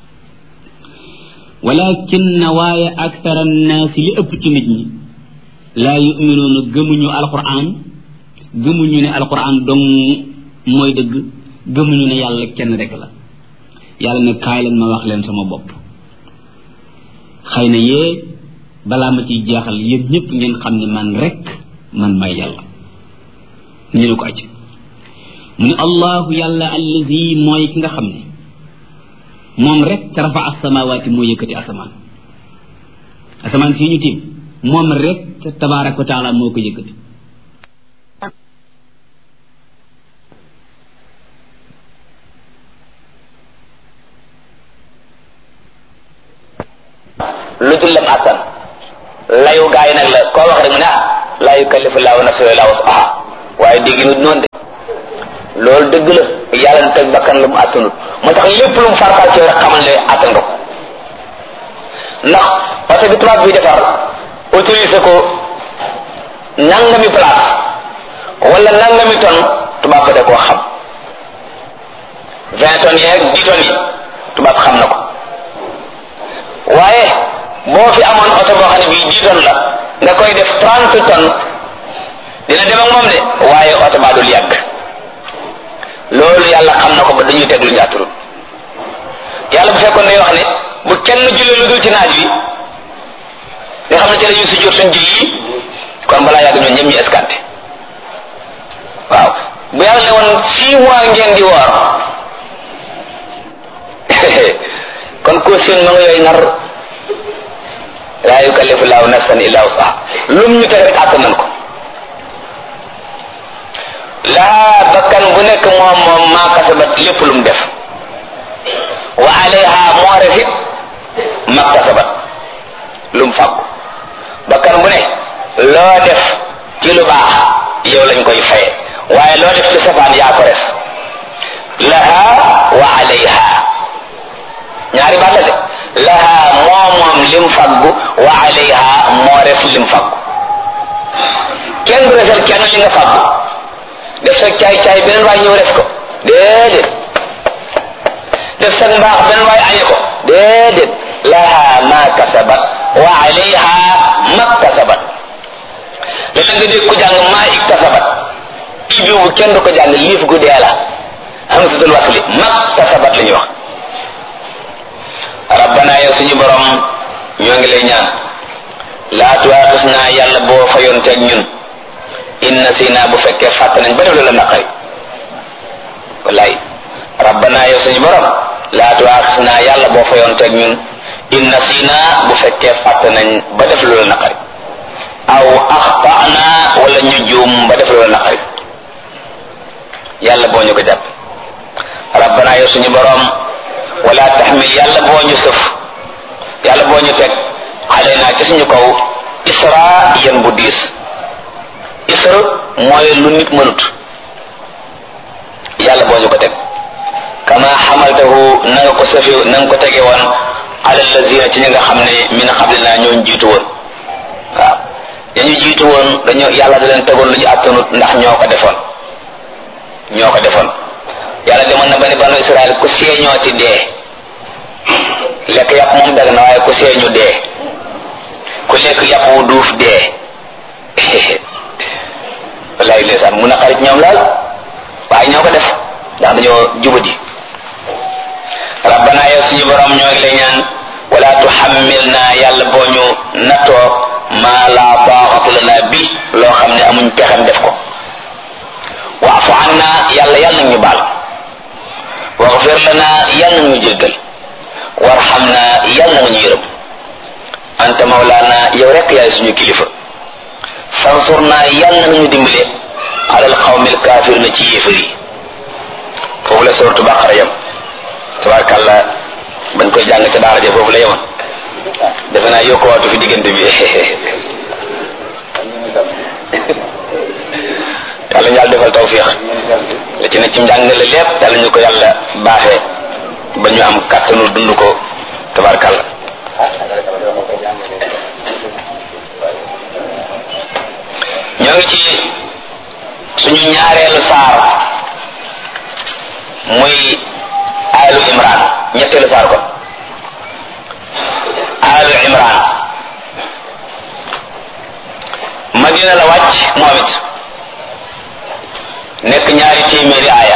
walakinna waaye akthara annaasi li ëpp ci nit ñi laa yuminuuna gëmuñu alquran gëmuñu ne alquran dong mooy dëgg gëmuñu ne yàlla kenn rek la yàlla ne kaay leen ma wax leen sama bopp xëy na yee balaa ma ciy jeexal yéen ñëpp ngeen xam ne man rek man may yàlla ñu ne ko acc mu ne allahu yàlla allazi mooy ki nga xam ne moom rek rafa asamawaati moo yëkkati asamaan asamaan fii ñu tiim moom rek tabaraka wa taala moo ko yëkkati lu dul lam attan layu gaa yi nag la koo wax rek mu ne ah laa yukallifu laahu nafsan illaa wus'ahaa waaye dégg nit noonu de loolu dëgg la yàlla na teg bakkan lu mu attanut moo tax lépp lu mu farataal ci yow rek xamal ne attan nga ko ndax oto bi tubaab bi defar autorisé ko nangami place wala nangami tonne tubaab ba da koo xam vingt tonnes yeeg dix tonnes yi tubaab xam na ko waaye boo fi amoon oto boo xam ne bii dix tonnes la nga koy def trente tonnes dina dem ak moom de waaye oto baa dul yàgg loolu yàlla xam na ko ba dañuy teg lu njaaturul yàlla bu fekkoon day wax ne bu kenn jullee lu dul ci naaj wi nga xam ne ci la ñuy sujjóot suñ julli yi kon balaa yàgg ñoom ñëpp ñu escanté waaw bu yàlla ne woon six mois ngeen di woor kon ko seen ma nga yooyu nar laa yukallifu laahu nafsan illa wusaha lum ñu teg rek àttan nañ ko laa bakkan bu nekk moom moom maa kasabat lépp lu mu def wa alayha moo refit ma kasabat lu mu fàggu bakkan bu ne loo def ci lu baax yow lañ koy faye waaye loo def ci safaan yaa ko res laha wa alayha ñaari baat la de laha moo moom lim faggu wa alayha moo res lim faggu kenn du resal kenn li nga faggu def sa caay caay beneen waay ñëw res ko déedéet def sa mbaax beneen waay añe ko déedéet laha ma kasabat wa alayha ma kasabat léeg nga dégg ko jàng maa iktasabat i boobu kenn du ko jàng liif gu dee la hamzatul wasli ma kasabat la ñuy wax rabbana yow suñu borom ñoo ngi lay ñaan laa tuwaatus naa yàlla boo fayoon teeg ñun inna si naa bu fekkee fàtt nañ ba def la naqari wallaay rabbana yow suñu borom laa tuwaatus naa yàlla boo fayoon teeg ñun inna si naa bu fekkee fàtt nañ ba def la naqari aw axtana wala ñu juum ba def la naqari yàlla boo ñu ko jàpp rabbana yow suñu borom wala taxmil yàlla boo ñu sëf yàlla boo ñu teg xale naa ci suñu kaw isra yan bu diis isra mooy lu nit mënut yàlla boo ñu ko teg kama xamaltahu na nga ko sëfe na nga ko tege woon ala lazina ci ñi nga xam ne min xablina ñoo jiitu woon waaw dañu jiitu woon dañoo yàlla da leen tegoon lu ñu attanut ndax ñoo ko defoon ñoo ko defoon yàlla demoon na ba ne banu israel ku seeñoo ci dee lekk yàpp moom dag na waaye ku seeñu dee ku lekk yàpp wu duuf dee wallaay ndeysaan mun a xarit ñoom laal waaye ñoo ko def ndax dañoo jubadi rabbana yow suñu borom ñoo ngi lay ñaan wala tuhammilna yàlla boo ñu nattoo maa la taaxatu lana bi loo xam ne amuñ pexem def ko waafu anna yàlla yàlla nag ñu baal waxfir lana yàlla nag ñu jéggal warxamna yàlla nga ñu yërëm anta mawlaana yow rek yaay suñu kilifa fansurna yàlla nga ñu dimbale alal xawmil kaafir na ci yéefar yi foofu la sortu baqara yam tabarkàlla bañ koy jàng ca daara ja foofu la yemoon defe naa yokkuwaatu fi diggante bi yàlla ñu yàlla defal tawfiix la ci ne ci njàngale lépp yàlla ñu ko yàlla baaxee ba ñu am kàttanu dund ko tabarkàlla ñoo ngi ci suñu ñaareelu saar muy alu imran ñetteelu saar kon alu imran madina la wàcc moom it nekk ñaari téeméeri aaya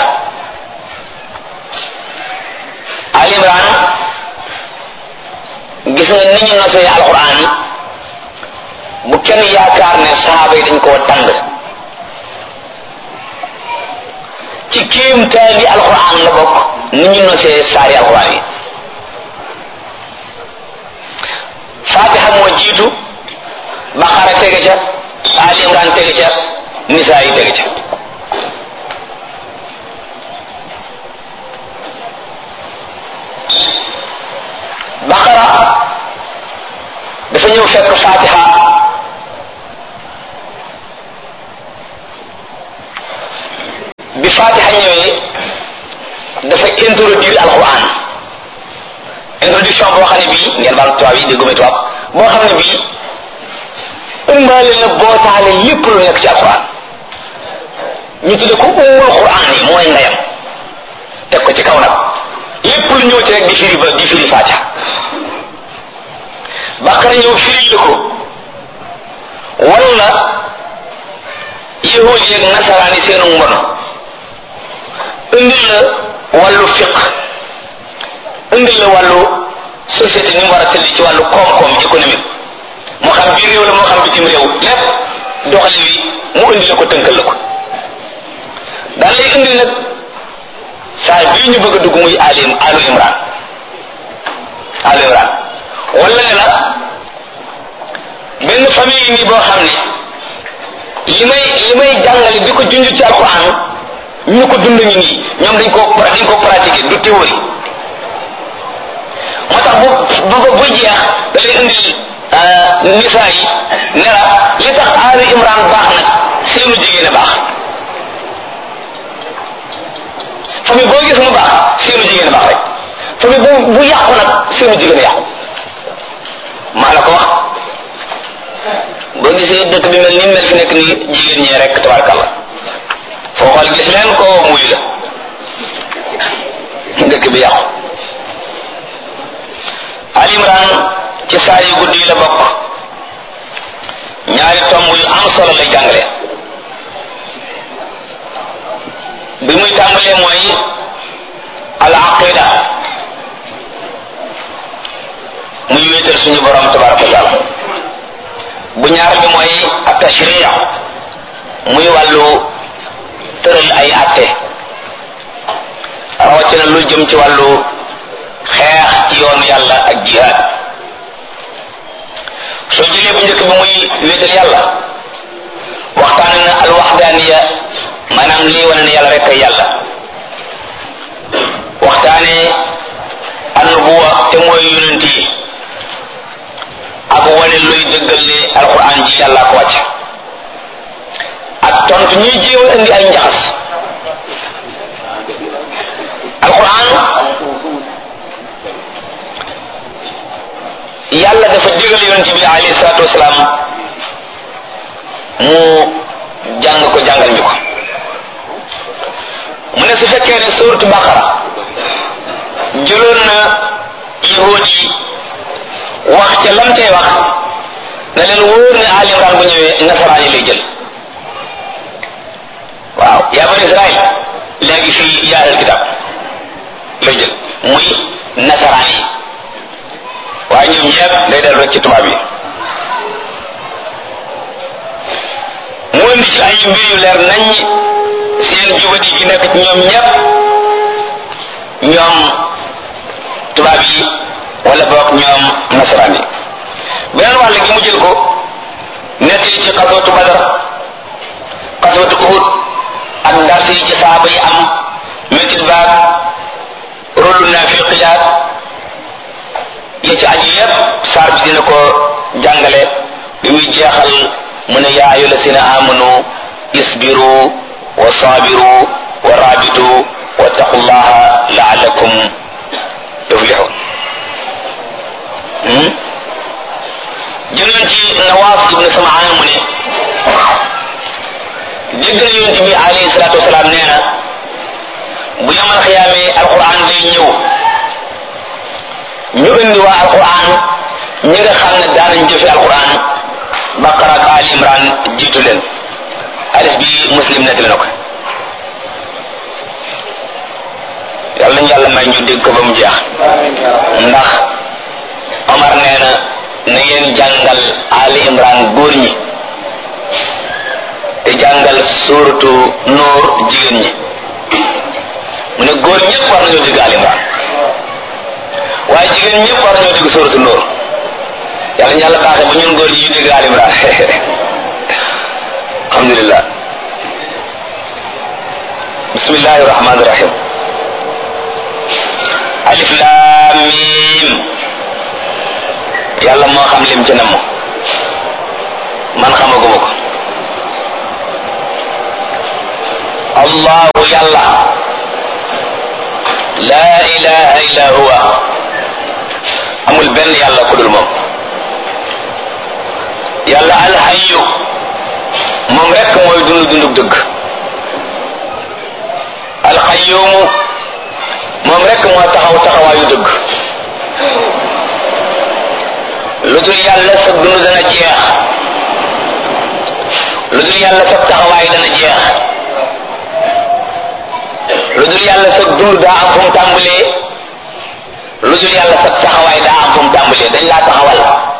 al imran gis nga ni ñu nosee alquran bu kenn yaakaar ne saaba yi dañ koo tàng ci kéemtaan yi alquran la bokk ni ñu nosee saari alquran yi fatiha moo jiitu baqara tege ca ali imran tege ca nisaa yi tege ca baqara dafa ñëw fekk fatiha bi fatiha ñëwee dafa introduire alquran introduction boo xam ne bii ngeen baal tubaab yi dégguma tubaab boo xam ne bii ëmbaale na bootaale lépp lu nekk ci alquran ñu tudde ko ummul quran yi mooy ndeyam teg ko ci kaw nag lépp lu ñëw ci rek di firi ba di firi fatiha baqara ñëw firi la ko wala yahud yeeg nasaraan yi seenu mbono indil la wàllu fiq indil la wàllu société ni mu war a tëdd ci wàllu koom-koom économique moo xam biir réew la moo xam bitim réew lépp doxali wi mu indi la ko tënkal la ko daal lay indil nag saa bii ñu bëgg a dugg muy alim alu imran alu imran wala ne la benn famille nii boo xam ne li may li may jàngale di ko junj ci alquran ñu ko dund ñu nii ñoom dañ koo dañ koo pratiquer du théorie moo tax bu bu bu jeex da lay indil nisaa yi ne la li tax aali imran baax nag seenu jigéen a baax famille boo gis mu baax seenu jigéen a baax rek famille bu bu yàqu nag seenu jigéen a yàqu maa la ko wax boo gisee dëkk bi mel ni mel fi nekk nii jigéen ñee rek tabarkalla foo xool gis leen ko muy la dëkk bi yàqu Ali Imran ci saa yu guddi yi la bokk ñaari tomb yu am solo lay jàngale bi muy tàmbalee mooy al aqida muy wéetal suñu borom tabaraka wa taala bu ñaar bi mooy at tashriya muy wàllu tëral ay atte rawatina lu jëm ci wàllu xeex ci yoonu yàlla ak jihaad soo jëlee bu njëkk bi muy wéetal yàlla waxtaane na alwaxdaaniya maanaam lii wane ne yàlla rek ay yàlla waxtaane annubuwa te mooy yonent yi ak wane luy dëggal ne alquran ji yàlla ko wàcc ak tontu ñuy jéem a indi ay njaxas alquran yàlla dafa digal yonent bi alayhi salaatu wasalaam mu jàng ko jàngal ñu ko mu ne su fekkee ne suuratu baqara jëloon na yahuud yi wax ca lam cay wax na leen wóor ne Ali Imran bu ñëwee nasaraan yi lay jël waaw yaa bani Israël léegi fii yaa ahlal kitab lay jël muy nasaraan yi waaye ñoom ñëpp day dellu rek ci tubaab yi mu indi ci ay mbir yu leer nañ seen jubadi gi nekk ci ñoom ñëpp ñoom tubaab yi wala boog ñoom nasaraan yi beneen wàll gi mu jël ko nettali ci xaswatu badar xaswatu uhud ak dars yi ci saaba yi am métit baag rôlu naafiqiyaat ya ci aju yépp saar bi dina ko jàngale bi muy jeexal mu ne yaa ayu lasina amanu isbiru wa sabiru wa rabitu wa taqullaha laalakum tuflihun jëloon ci nawaas ibnu samaan mu ne dégg na yonent bi alayhi salaatu wasalaam nee na bu yamal xiyaamee alquran day ñëw ñu indi waa alquran ñi nga xam ne daanañ jëfe alquran baqara ak ali imran jiitu leen hadis bi muslim nettali na ko yàlla nañu yàlla may ñu dégg ko ba mu jeex ndax omar nee na na ngeen jàngal ali imran góor ñi te jàngal suuratu nuur jigéen ñi mu ne góor ñëpp war nañoo dégg ali imran waaye jigéen ñëpp war nañoo dégg suuratu nuur yàlla ñu yàlla baaxee ba ñun góor ñi ñu dégg ali imran alhamdulillah bismillahi rahmani rahim alif lam mim yàlla moo xam lim ci namm man xamaguma ko allahu yàlla laa ilaha illa huwa amul benn yàlla ku dul moom yàlla alxayu moom rek mooy dund dundug dëgg alxayumu moom rek moo taxaw taxawaayu dëgg lu dul yàlla sa dund dana jeex lu dul yàlla sa taxawaay dana jeex lu dul yàlla sa dund daa am fu mu tàmbalee lu dul yàlla sa taxawaay daa am fu mu tàmbalee dañ laa taxawal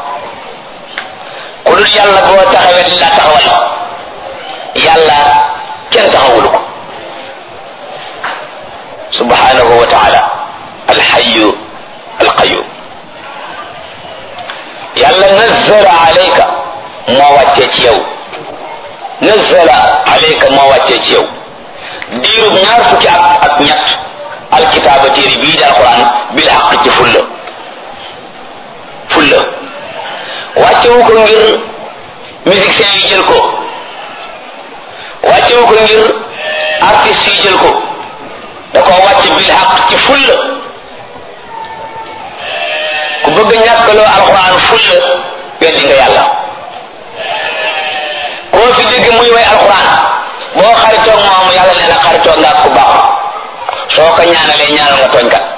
ku dul yàlla boo taxawee dañ laa taxawal yàlla kenn taxawulu ko subhanahu wa taala alxayu alqayum yàlla nazzala alayka moo wàccee ci yow nazzala alayka moo wàccee ci yow diirub ñaar fukki at ak ñett alkitaaba téere bii di alquran bil xaq ci fulla fulla wàccewu ko ngir musiciens yi jël ko wàccewu ko ngir artistes yi jël ko da ko wàcce bil xaq ci fulla ku bëgg ñàkkaloo alquran fulla weddi nga yàlla koo fi dégg muy way alquran boo xaritoog moom yàlla nee na xaritoog nga ak ku baax soo ko ñaanalee ñaanal nga tooñ kat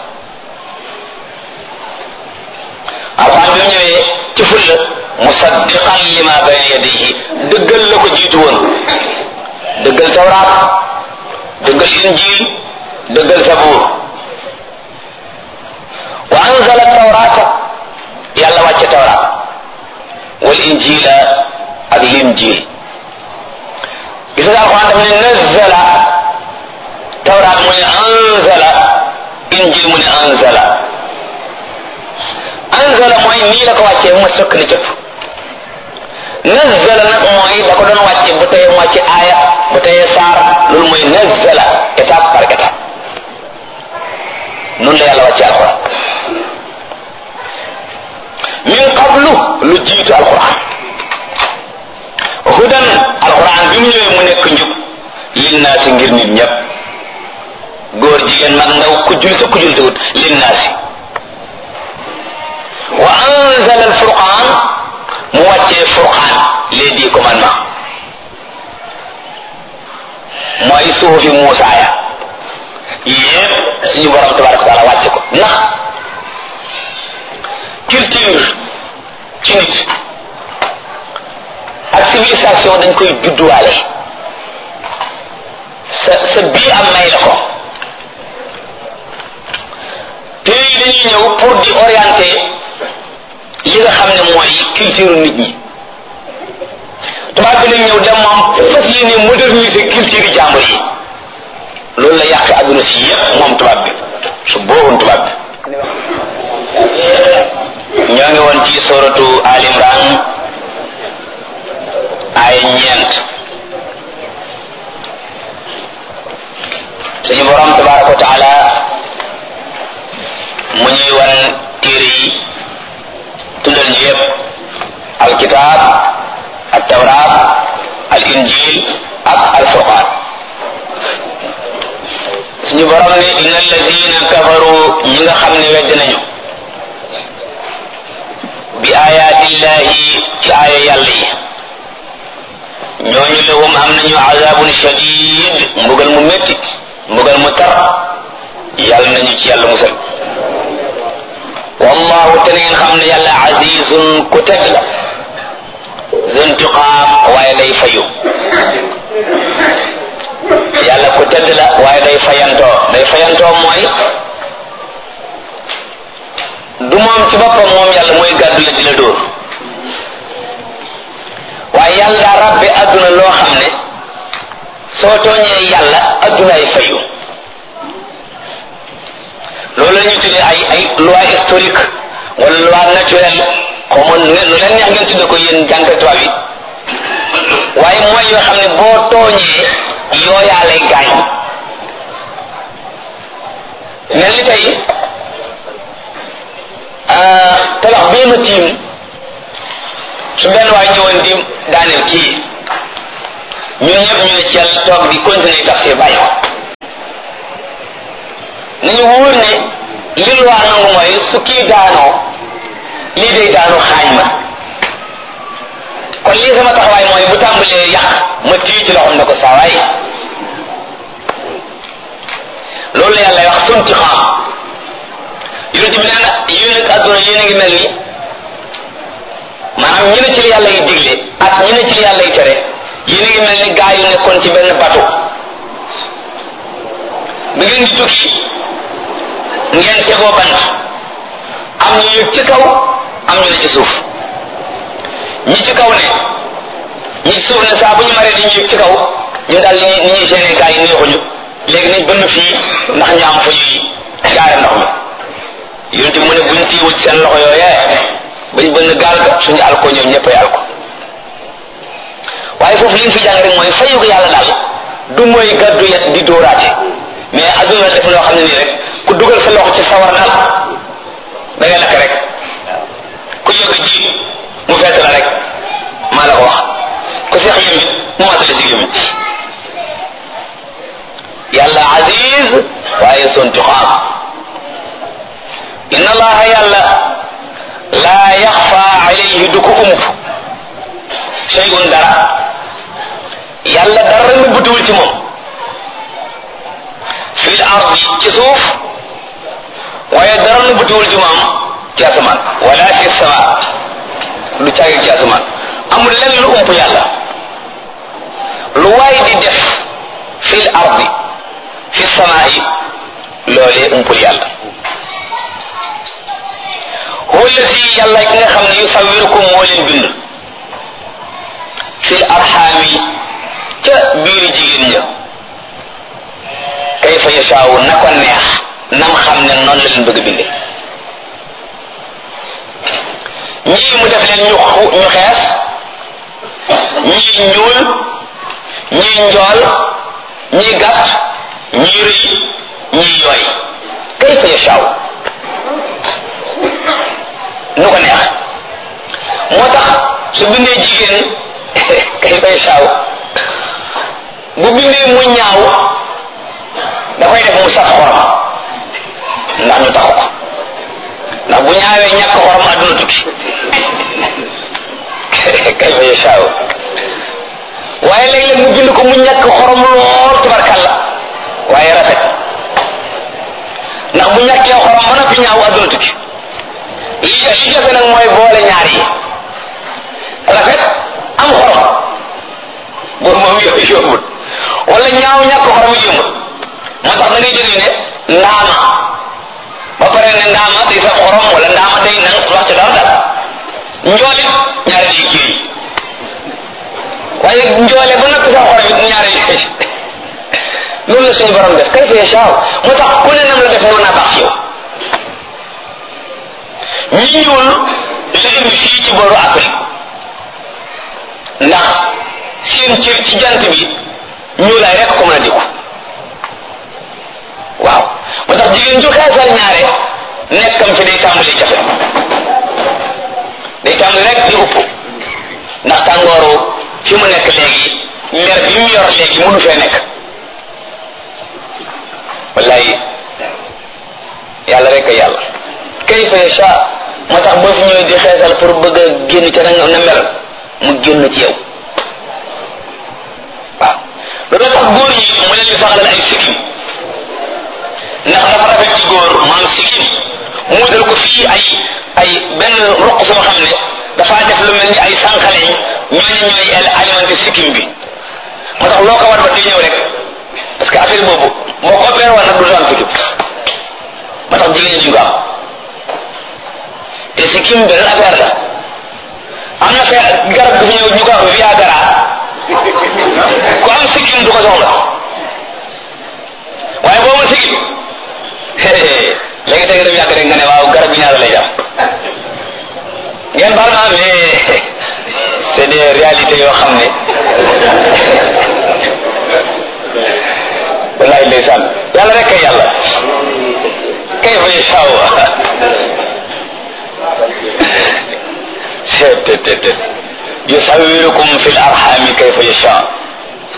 alquran bi mu ñëwee ci fulla musaddiqan lima bayna yadihi dëggal la ko jiitu woon dëggal tawraat dëggal injil dëggal sabuur wa anzala tawrata yàlla wàcce tawraat wal injila ak linjil gis nga alquran daf ne nazzala tawraat mu ne anzala injil mu ne anzala anzala mooy nii la ko wàccee mu sëkk ni cëpp nazzala nag mooy da ko doon wàcce bu teye moo ci aaya bu teye saar loolu mooy nazzala étape par étape noonu la yàlla wàcce alquran min qablu lu jiitu alquran hudan alquran bi mu ñëwee mu nekk njub linnaasi ngir nit ñëpp góor jigéen mag ndaw ku jul sa ku jul tawut linnaasi wa anzala alfurqan mu wàccee furqan les dix commandements mooy suufi Muusa ya yépp suñu borom tabaraka wa taala wàcce ko ndax culture ci nit ak civilisation dañ koy judduwaale sa sa bii am may la ko pays yi dañuy ñëw pour di orienter li nga xam ne mooy culture nit ñi tubaab bi lañ ñëw dem moom fas yéene moderniser culture yi jàmbur yi loolu la yàq adduna si yépp moom tubaab bi su booboon tubaab bi ñoo ngi woon ci soratu Al Imran ay ñeent suñu borom tabaraka wa taala mu ñuy wan téere yi tuddal ñu yépp alkitab al tawrat al injil ak al furqan suñu borom ne inna allazina kafaru ñi nga xam ne wedd nañu bi ayatillahi ci aaya yàlla yi ñooñu lahum am nañu azabun shadid mbugal mu métti mbugal mu tar yàlla nañu ci yàlla musal wallahu te ngeen xam ne yàlla azizun ku teg la zuntiqaam waaye day fayu yàlla ku tedd la waaye day fayantoo day fayantoo mooy du moom ci boppam moom yàlla mooy gàddu la di la dóor waaye yàlla daa rabbe adduna loo xam ne soo tooñee yàlla addunaay fayu loolu la ñuy tuddee ay ay loi historique wala loi naturelle xaw ma lu leen neex ngeen tudde ko yéen jànkat tubaab yi waaye mooy yoo xam ne boo tooñee yooyaa lay gaañ mel ni tey tabax bii ma tiim su benn waay ñëwoon di daaneel kii ñun ñëpp ñu ne ci yàlla toog di continuer tafsir bàyyi ko nañu wóor ne li lu waa nangu mooy su kii daanoo lii day daanu xaañ ma kon lii sama taxawaay mooy bu tàmbalee yàq ma tii ci loxoom ne ko saawaay loolu la yàlla wax sunti xam yonent bi nee na yéen ak adduna yéen a ngi mel ni maanaam ñi ne ci li yàlla yi digle ak ñi ne ci li yàlla yi tere yéen a ngi mel ni gaa yu nekkoon ci benn bateau bi ngeen di tukki ngeen tegoo bant am ñu yëg ci kaw am ñu ne ci suuf ñi ci kaw ne ñi ci suuf ne saa bu ñu maree di ñu yëg ci kaw ñu daal ni ni ñuy seeni gaa yi neexuñu léegi nañ bënn fii ndax ñu am fa ñuy jaare ndox mi yonent mu ne buñ tiiwul ci seen loxo yooyee bañ bënn gaal ga suñu alko ñoom ñëppay alko waaye foofu li ñu fi jàng rek mooy fayu ko yàlla daal du mooy gàddu yet di dóoraate mais adduna def loo xam ne nii rek ku dugal sa loxo ci sawar daal da ngay lakk rek ku yëg ji mu fett la rek maa la ko wax ku seex yëmit mu matale si yëmit yàlla aziz waaye sonti xaam inna allaha yàlla laa yaxfa alayhi du ko ump shay'un dara yàlla dara nëbbatuwul ci moom fil ardi ci suuf waaye dara nëbbatuwul ci moom ci asamaan wala fi sama du caagi ci asamaan amul lenn lu ump yàlla lu waay di def fil ardi fi samaa'i loolee umpul yàlla huwa alladi yàlla ki nga xam ne yusawirukum moo leen bind fil arxaami ca biiri jigéen ña kayfa yashaawu na ko neex nam xam ne noonu la leen bëgg binde ñii mu def leen ñu ñu xees ñii ñuul ñii njool ñii gàtt ñii rëy ñii yooy kayfa yashaawu nu ko neex moo tax su bindee jigéen kayfa yashaawu bu bindee mu ñaaw da koy def mu saf xorom ndax ñu taxu ko ndax bu ñaawee ñàkk xorom àdduna tukki kayfa yashaawu waaye léeg-léeg mu bind ko mu ñàkk xorom lool tubarkalla waaye rafet ndax bu ñàkkee xorom ba noppi ñaaw àdduna tukki li li jafe nag mooy boole ñaar yi rafet am xorom boobu moom yooyu yombut wala ñaaw ñàkk xorom yi yombut moo tax da ngay dégg ne ndaama ba pare ne ndaama day saf xorom wala ndaama day nan wax ci dara dara njoolit ñaari day kii waaye njoole ba noppi saf xorom it ñaari loolu la suñu borom def kay fee saaw moo tax ku ne nam la def noonu naa baax ci yow ñi ñuul la indi fii ci booru Afrique ndax seen cër ci jant bi ñuulaay rek ko mën a dikku waaw moo tax jigéen ju xeesal ñaare nekkam fi day tàmbali jafe day tàmbali rek di upp ndax tàngooru fi mu nekk léegi mer bi mu yor léegi mënu fee nekk wallaay yàlla rek a yàlla kayfa yasha moo tax boo fi ñëwee di xeesal pour bëgg a génn ca na na mel mu génn ci yow waaw loolu tax góor ñi mu leen di saxalal ay sikkim ndax dafa rafet ci góor maam sikkim mu dal ko fii ay ay benn roq soo xam ne dafaa def lu mel ni ay sànqaleñ ñooñu ñooy alimenté sikkim bi moo tax loo ko war ba di ñëw rek parce que affaire boobu moo ko beer woon nag du am sikkim moo tax jigéen ñi ko am te sikkim benn affaire la am na fee garab gu fi ñëw ñu ko wax viagra ku am sikkim du ko soxla waaye boo ma sikkim léegi tey nga dem yàgg rek nga ne waaw garab bi ñaata lay jar ngeen baal ma mais c'est des réalités yoo xam ne wallahi ndeysaan yàlla rek kay yàlla kay fa yashaa tet yusawirukum fi l arxami kayfa yasha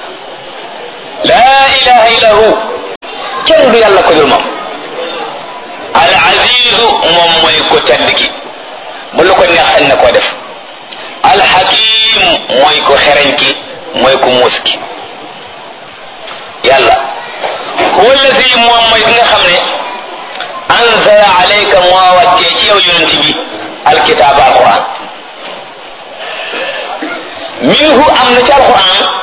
laa ilaha illa hu kenn du yàlla ko dul moom al azizu moom mooy ko tedd ki bu lu ko neex sañ na koo def al hakim mooy ko xereñ ki mooy ko muus ki yàlla huwa allazi moom mooy ki nga xam ne anzala alayka moo wàccee ci yow yonent bi alkitaab alquran minhu am na ci alquran